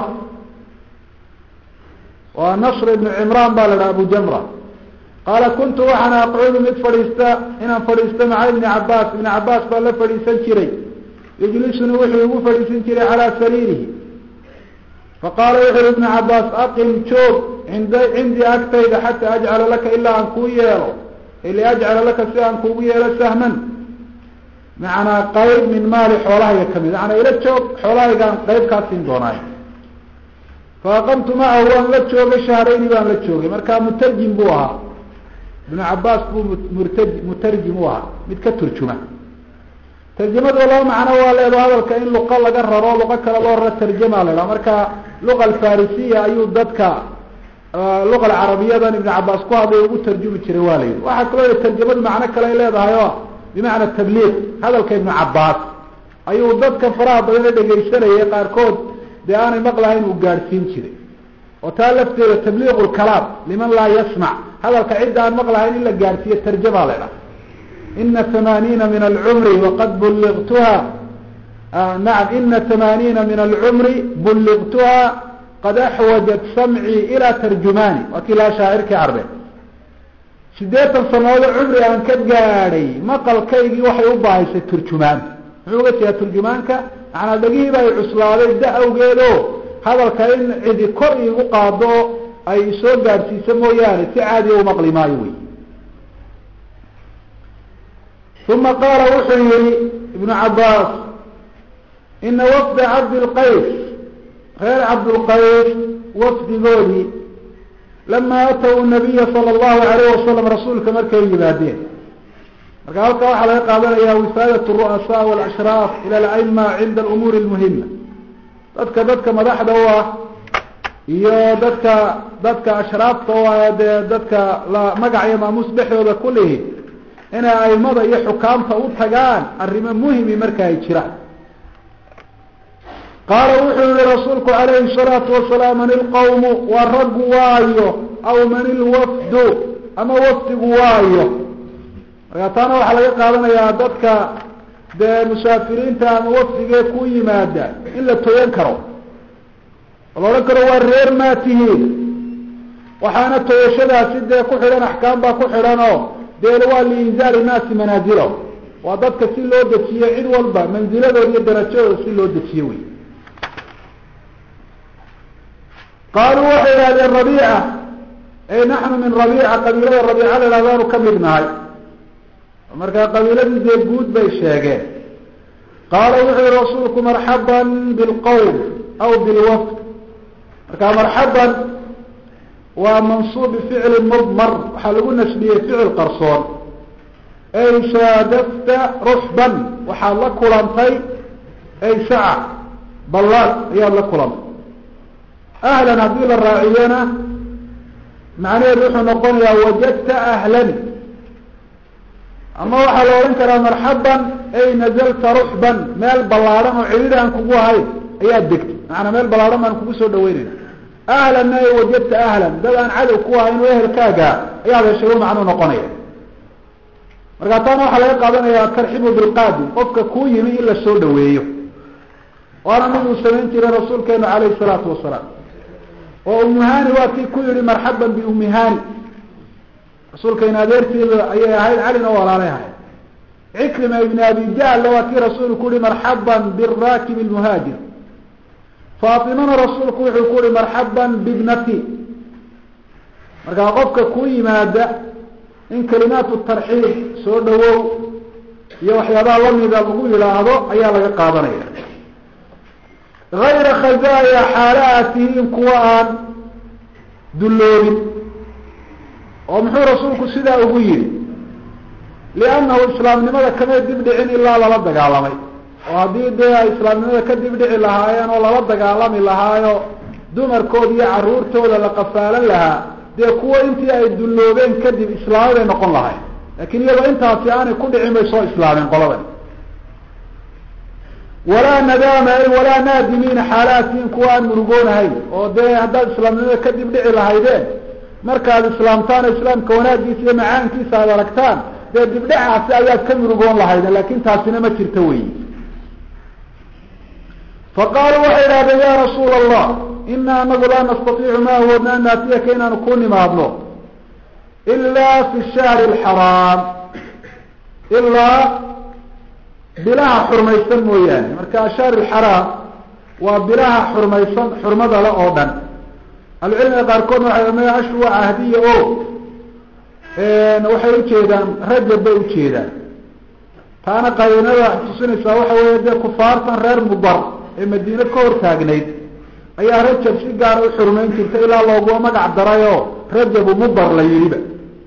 wa nasr ibn cimran ba la dhaha abu jamra qaala kuntu waxaan aqcudu mid fadhiista inaan fadhiisto maca ibni cabaas ibni cabaas baa la fadhiisan jiray yujlisuni wuxuu igu fadhiisan jiray calaa sariirihi faqaala wuxu ui ibnu cabaas aqim joog ind cindii agtayda xataa ajcala laka ilaa aan kuu yeelo liajcala laka si aan kuugu yeelo sahman macanaa qayb min maali xoolahayga kamid macanaa ila joog xoolahaygaan qayb kaa siin doonaay faaqamtu macahu waan la joogay shahrayni baan la joogay markaa mutarjim buu ahaa ibnu cabaas buu murta mutarjim u ahaa mid ka turjuma tarjamadu laba macno waa leedo hadalka in luqa laga raro luqo kale loo raro tarjama la idhaha marka luqa alfarisiya ayuu dadka luqa alcarabiyadan ibnu cabaas ku hadlay ugu tarjumi jiray waa la yidhi waxaa kaloo tarjamadu macno kale ay leedahay o bimacna tabliiq hadalka ibnu cabaas ayuu dadka faraha badan ee dhegaysanayay qaarkood dee aanay maqlahayn uu gaadhsiin jiray oo taa lafteeda tabliiq lkalaam liman laa yasmac hadalka cidda aan maqlahayn in la gaadhsiiyo tarjama la idhaha ina tamaaniina min alcumri waqad bulliqtuha nacam ina tamaaniina min alcumri bulliqtuha qad axwajat samcii ilaa tarjumaani waa kii laa shaacirkii carbe sideetan sanoodo cumri aan ka gaadhay maqalkaygii waxay u baahaysay turjumaan muxuu uga jeedaa turjumaanka macanaa dhagihiiba ay cuslaaday da awgeedo hadalka in cidi kor iigu qaado ay soo gaadhsiiso mooyaane si caadiya u maqli maayo wey uma qaala wuxuu yihi ibnu cabaas ina wafda cabdilqays reer cabdulqays wafdigoodii lama ataw nabiya sala allahu alayh wasalam rasuulka markay yimaadeen marka halkaa waxaa laga qaadanaya wifaadat ru'asaa walashraaf ila alaima cinda alumuuri lmuhima dadka dadka madaxda u ah iyo dadka dadka ashraafta u ah dee dadka la magac iyo maamuus dhexdooda kulihi inay aimada iyo xukaamta u tagaan arrimo muhimi marka ay jiraan qaala wuxuu yihi rasuulku calayhi salaatu wasalaam man ilqawmu waa raggu waayo aw man ilwafdu ama wafdigu waayo marka taana waxaa laga qaadanayaa dadka dee musaafiriinta ama wafdigee ku yimaada in la toyan karo oo la odhan karo waa reer maa tihiin waxaana toyashadaasi dee ku xidhan axkaam baa ku xidhan oo dee waa liinzaali naasi manaazilo waa dadka si loo dejiyo cid walba manziladooda iyo darajadooda si loo dejiyo wey qaaluu waxay idhahdeen rabiica ey naxnu min rabiica qabiilada rabiica la ihahdaanu ka mid nahay markaa qabiiladii dee guud bay sheegeen qaala wuxuu yihi rasuulku marxaban bilqowm aw bilwafd markaa marxaban waa mansuub bificli mudmar waxaa lagu nasbiyey ficil qarsoon ey shaadafta ruxban waxaad la kulantay ey shaca ballaad ayaad la kulantay ahlan haddii la raaciyana macnaheedu wuxuu noqonayaa wajadta ahlan ama waxaa la odhan karaa marxaban ay nazalta ruxban meel ballaadhan oo cidhiri aan kugu ahayn ayaad degtay macanaa meel ballaadhan baan kugu soo dhaweynayna ahlanna ay wajadta ahlan dad aan cadow ku ahayn oo ehelkaaga ayaad heshay u macnuu noqonaya markaa taana waxaa laga qaadanaya atarxibu bilqaadim qofka kuu yimi in la soo dhaweeyo waana mid uu samayn jiray rasuulkeenu calayhi salaatu wasalaam oo umuhani waa kii ku yihi marxaban biumihani rasuulkeena adeerteeda ayay ahayd calina walaalay ahayd cikrima ibn abi jahl waa kii rasuulku ku yihi marxaban birakib lmuhaajir faatimana rasuulku wuxuu ku yihi marxaban bibnati markaa qofka ku yimaada in kalimaatu tarxiib soo dhawow iyo waxyaabaha lamida lagu yidhaahdo ayaa laga qaadanaya hayra khazaaya xaala aad tihiin kuwa aan dulloobin oo muxuu rasuulku sidaa ugu yidhi liannahu islaamnimada kamay dib dhicin ilaa lala dagaalamay oo haddii dee ay islaamnimada ka dib dhici lahaayeen oo lala dagaalami lahaayo dumarkooda iyo caruurtooda la qafaalan lahaa dee kuwa intii ay dulloobeen kadib islaamay bay noqon lahayn laakiin iyadoo intaasi aanay ku dhicin bay soo islaameen qoladan walaa nadaama ay walaa naadimiina xaalaatihin kuwa aan murugoonahayn oo dee haddaad islaamnimada kadib dhici lahaydeen markaad islaamtaan oo islaamka wanaagiisa iyo macaankiisa aad aragtaan dee dibdhacaasi ayaad ka murugoon lahaydeen laakin taasina ma jirto wey faqaaluu waxay idhahdeen ya rasuula allah ina anagu laa nastaiicu ma awoodna an naatiyaka inaanu ku nimaadno ilaa fi shahri alxaraam ilaa bilaha xurmaysan mooyaane marka ashahr alxaraam waa bilaha xurmaysan xurmada le oo dhan ahlucilmiga qaarkoodna waxay ma ashru waa cahdiya o waxay ujeedaan rajab bay ujeedaan taana qarinada tusinaysaa waxa weeye dee kufaartan reer mudar ee madiine ka hor taagnayd ayaa rajab si gaara u xurmayn jirta ilaa loogua magac daray oo rajabu mudar la yidhiba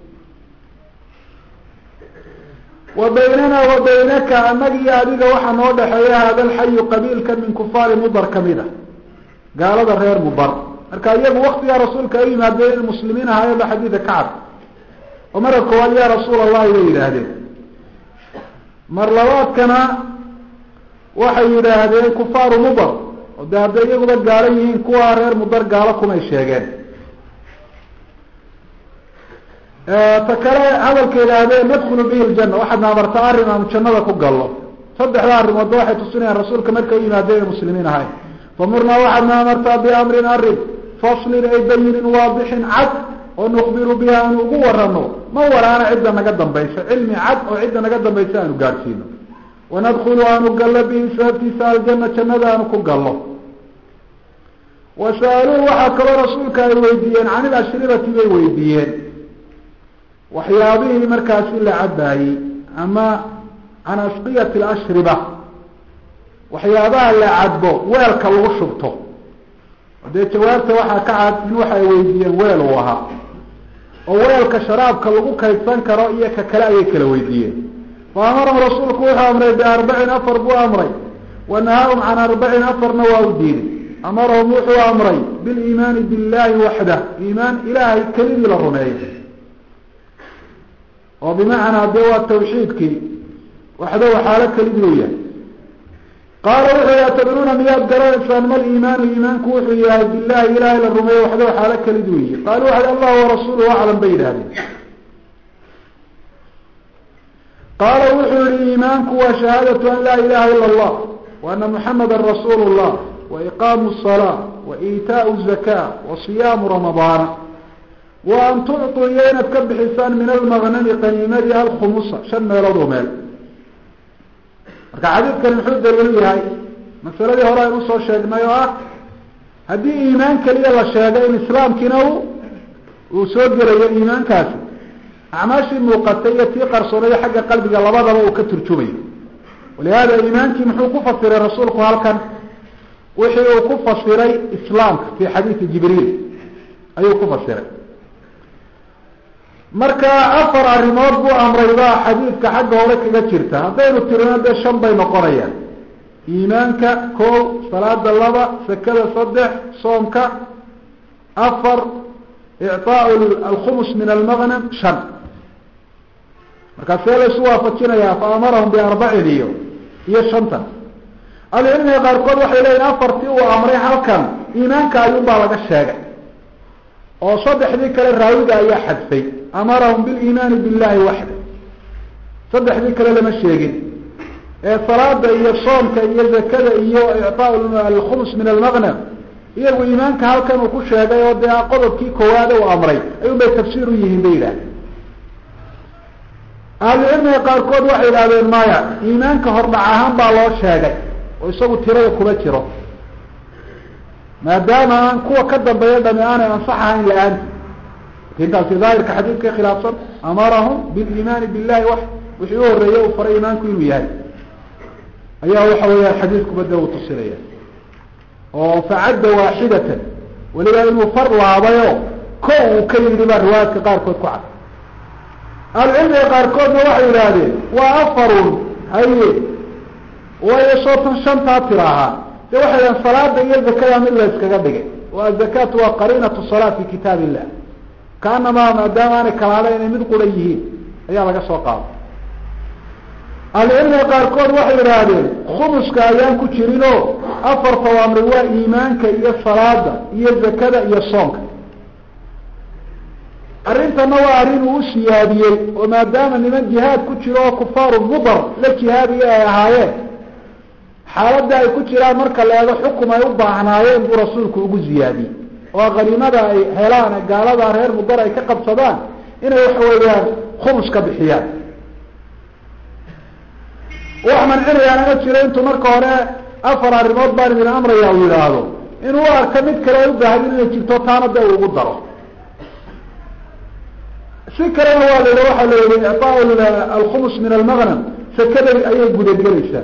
wa baynana wa baynaka annaga iyo adiga waxaa noo dhexeeya hada alxayu qabiilka min kufaari mudar kamid a gaalada reer mudar marka iyagu waktigaa rasuulka ay yimaadeen in muslimiin ahaayaba xadiida kacab oo marka koowaad ya rasuul allahi bay yidhaahdeen mar labaadkana waxay yidhaahdeen kufaaru mudar oo de hadday iyaguba gaalo yihiin kuwa reer mudar gaalo kumay sheegeen ta kale hadalka yidhaahdeen nadkulu bihi ljana waxaadna amartaa arrin aanu jannada ku gallo saddexda arrimoodba waxay tusinayaan rasuulka markay u yimaadeen ay muslimiin ahayn famurnaa waxaadna amartaa biamrin arrin faslin ay bayinin waadixin cad oo nukbiru biha aanu ugu warano ma waraana cidda naga dambaysa cilmi cad oo cidda naga dambaysa aanu gaadhsiino wanadkulu aanu gallo bihi sababtiisa aljana jannada aanu ku gallo wa sa'aluuhu waxaa kaloo rasuulka ay weydiiyeen can ilashribati bay weydiiyeen waxyaabihii markaasi la cabaayey ama can asqiyati alashriba waxyaabaha la cadbo weelka lagu shubto dee jawaabta waxaa ka cad in waxa ay weydiiyeen weel uu ahaa oo weelka sharaabka lagu kaydsan karo iyo ka kale ayay kala weydiiyeen fa amarahum rasuulku wuxuu amray biarbacin afar buu amray wa nahaahum can arbacin afarna waa u diiday amarahum wuxuu amray biliimaani billahi waxdah iimaan ilaahay kelidii la rumeeyo oo bimacnaa dee waa tawxiidkii waxdahu xaalo kelidii u yahay qaala wuxuu yihi atadruuna miyaad garanaysaan mal iimaanu iimaanku wuxuu yahay billahi ilahay la rumeeyo waxdahu xaalo kelidii u yihi qaalu waxay allah warasuuluhu aclam bay yidhahdeen qaala wuxuu yihi iimaanku waa shahaadatu an laa ilaha ila allah wa ana muxamada rasuulu llah wa iqaamu الsalaa wa iitaau zaka wa siyaamu ramadaana wa an tucطuu iyo inaad ka bixisaan min almagnami qaniimadii alkhumusa shan meelood oo meel marka xadiidkani muxuu daliilu yahay masaladii hore aynu usoo sheegnay oo ah haddii iimaan keliya la sheegay in islaamkiina u uu soo gelayo iimaankaasi acmaashii muuqatay iyo tii qarsoonaya xagga qalbiga labadaba uu ka turjumayo walihada iimaankii muxuu ku fasiray rasuulku halkan wixii uu ku fasiray islaamka fi xadiidi jibriil ayuu ku fasiray marka afar arrimood buu amray baa xadiidka xagga hore kaga jirta haddaynu tirino dee shan bay noqonayaan iimaanka kow salaada laba sakada saddex soomka afar icطaaء alkhumus min almagnam shan markaa see laysu waafajinayaa faamarahum biarbacin iyo iyo shantan ahlucilmiga qaarkood waxay leyihin afartii uu amray halkan iimaanka ayuun baa laga sheegay oo saddexdii kale raawiga ayaa xadfay amarahum biliimaani billahi waxda saddexdii kale lama sheegin ee salaada iyo soomka iyo zakada iyo icطaa alkhumus min almagnam iyagu iimaanka halkan uu ku sheegay oo dee qodobkii koowaade uu amray ayuun bay tafsiir u yihiin bay yidhahdeen ahlucilmiga qaarkood waxay yidhahdeen maya iimaanka hordhac ahaan baa loo sheegay oo isagu tirada kuma jiro maadaama aan kuwa ka dambeeya dhami aanay ansax ahayn la-aanti intaasi daahirka xadiidka khilaafsan amarahum biliimaani billahi wax wixii u horeeye uu faray iimaanku inuu yahay ayaa waxa weeyaan xadiidkuba de uu tusinaya oo facadda waaxidatan weliba inuu far laabayo ko uu ka yidhi baa riwaayaadka qaarkood ku cad ahlucilmiga qaarkoodna waxay yidhaahdeen waa afarun haye waayo sootan shantaa tira ahaa de waxay yidhahdeen salaada iyo zakada mid la yskaga dhigay o azakaatu waa qariinatu salaa fi kitaab illah kaanamaa maadaama aanay kalaada inay mid qura yihiin ayaa laga soo qaada ahlucilmiga qaarkood waxay yidhaahdeen khumuska ayaan ku jirinoo afarta amri waa iimaanka iyo salaada iyo zakada iyo soonka arrintana waa arrin uu usiyaadiyey oo maadaama niman jihaad ku jiro oo kufaaru mudar la jihaadiyo ay ahaayeen xaaladda ay ku jiraan marka la eego xukum ay u baahnaayeen buu rasuulku ugu ziyaadiyey oo khaniimada ay helaan gaalada reer mudar ay ka qabsadaan inay waxa weeyaan khumus ka bixiyaan wax mancinayaana ma jiro intuu marka hore afar arrimood baan idin amraya uu yidhaahdo inuu u arka mid kale ay u baahdi inay jirto taana de uu ugu daro si kalena waa la yidhi waxaa la yihi icطaa alkhumus min almagnam sakada ayay gudagelaysaa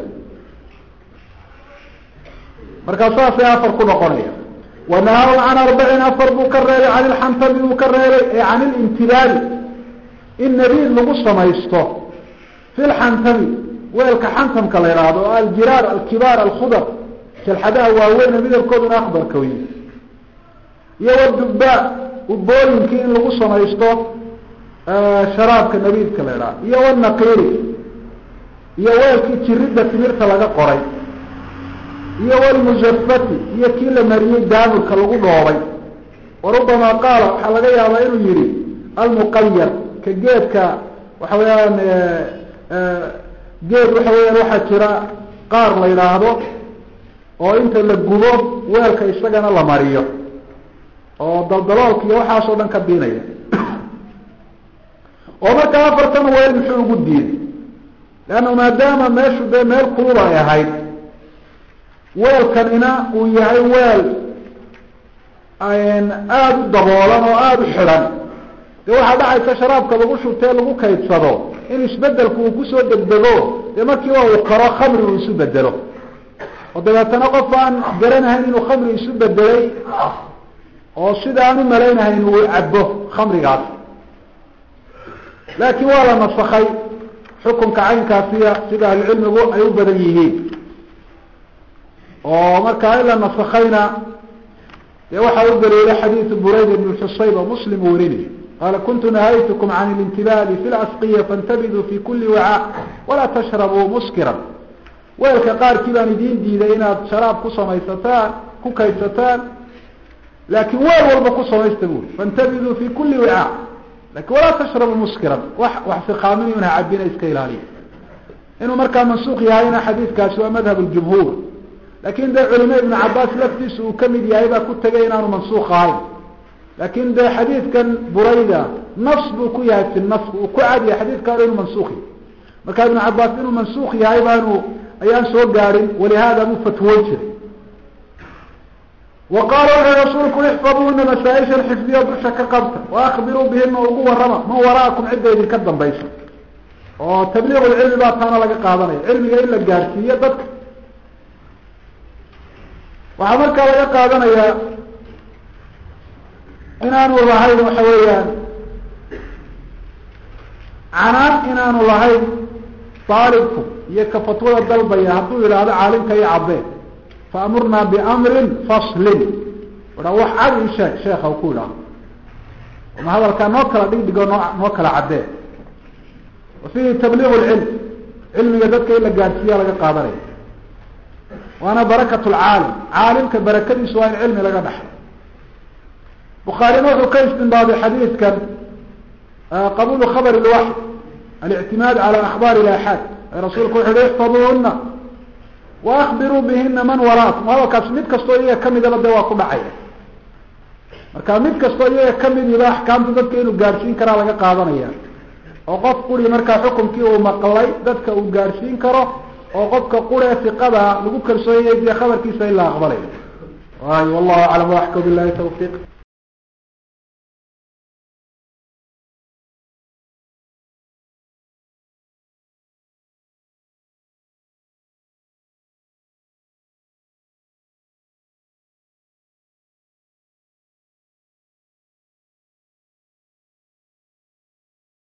markaa saasay afar ku noqonaya wanahaw can arbacin afar buu ka reebay can ilxantami buu ka reebay ee can ilintibaali in nabiid lagu samaysto fi lxantami weelka xantamka la yidhaahdo oo aljiraar alkibaar alkhudar jalxadaha waaweyne midabkooduna akbarka wey iyo wadubaa ubooyinkii in lagu samaysto sharaabka nabiidka la idhaha iyo wanaqiiri iyo weelkii jiridda timirta laga qoray iyo walmusafati iyo kii la mariyey daamurka lagu dhoobay warubama qaala waxaa laga yaabaa inuu yihi almuqayar ka geedka waxa weeyaan geed waxa weeyaan waxaa jira qaar la yidhaahdo oo inta la gubo weelka isagana la mariyo oo daldaloolka iyo waxaasoo dhan ka biinaya oo markaa afartan weel muxuu ugu diiday leanna maadaama meeshu dee meel kulul ay ahayd weelkanina uu yahay weel aada u daboolan oo aada u xidhan dee waxaa dhacaysa sharaabka lagu shubtee lagu kaydsado in isbedelku uu kusoo degdego dee markiiba uu karo khamri uu isu bedelo oo dabeetana qof aan garanahayn inuu khamri isu bedelay oo sida aan u malaynahayn uu cabo khamrigaas laakiin waa la nasakay xukunka caynkaasiya sida ahlucilmigu ay u badan yihiin oo markaa in la nasakayna dee waxaa u daliilay xadiidu burayd ibn xusayb oo muslim uu werinay qaala kuntu nahaytukum can اlintibaali fi lasqiya faاntabiduu fi kuli wacaa walaa tashrabuu muskiran weelka qaarkii baan idiin diiday inaad sharaab ku samaysataan ku kaydsataan laakiin weel walba ku samaysta buri faاntabiduu fi kuli wicaa lakin walaa tashrabu muskiran wax wax siqaamin una cabina iska ilaaliya inuu markaa mansuuq yahayna xadiidkaasi waa madhab ljumhuur lakin dee culime ibnu cabaas laftiisu uu kamid yahay baa ku tegay inaanu mansuuq ahayn lakin dee xadiidkan burayda nas buu ku yahay fi nas uu ku cadiya xadiidka hore inuu mansuuq yahay marka ibnu cabaas inuu mansuuq yahay baanu ayaan soo gaadhin walihada buu fatwoon jiray wa qaala wuxuu rasuulku ixfaduuna masaaishan xifdiya dusha ka qabta waakbiruu bihina ugu warama man waraakum cidda idinka dambaysa oo tabliiq lcilmi baa taana laga qaadanaya cilmiga in la gaadhsiiyo dadka waxaa markaa laga qaadanayaa inaanu lahayn waxa weeyaan canaan inaanu lahayn daalibku iyo ka fatwada dalbaya hadduu yidhaahdo caalimka iyo cabbeen faamurnaa biamrin faslin a wax cadi isheeg sheekha ku idhaaho ma hadalkaa noo kala dhigdhigo noo noo kala caddee wa fiihi tabliigu lcilm cilmiga dadka in la gaadhsiiya laga qaadanaya waana barakat lcaalim caalimka barakadiisu waa in cilmi laga dhaxlo bukhaarina wuxuu ka istinbaaday xadiidkan qabulu khabr lwaxy alictimaad cala akhbaar ilaxaad rasuulku wuxu uhi ixfaduuhuna waakbiruu bihina man waraakum hadalkaas mid kastoo iyaga kamidaba de waa ku dhacaya marka mid kastoo iyaga kamidiba axkaamta dadka inuu gaadhsiin karaa laga qaadanaya oo qof quri markaa xukumkii uu maqlay dadka uu gaadhsiin karo oo qofka quree fiqada lagu kalsoonyay dee khabarkiisa in la aqbalayo waayo wallahu aclam waxka bilahi tawfiiq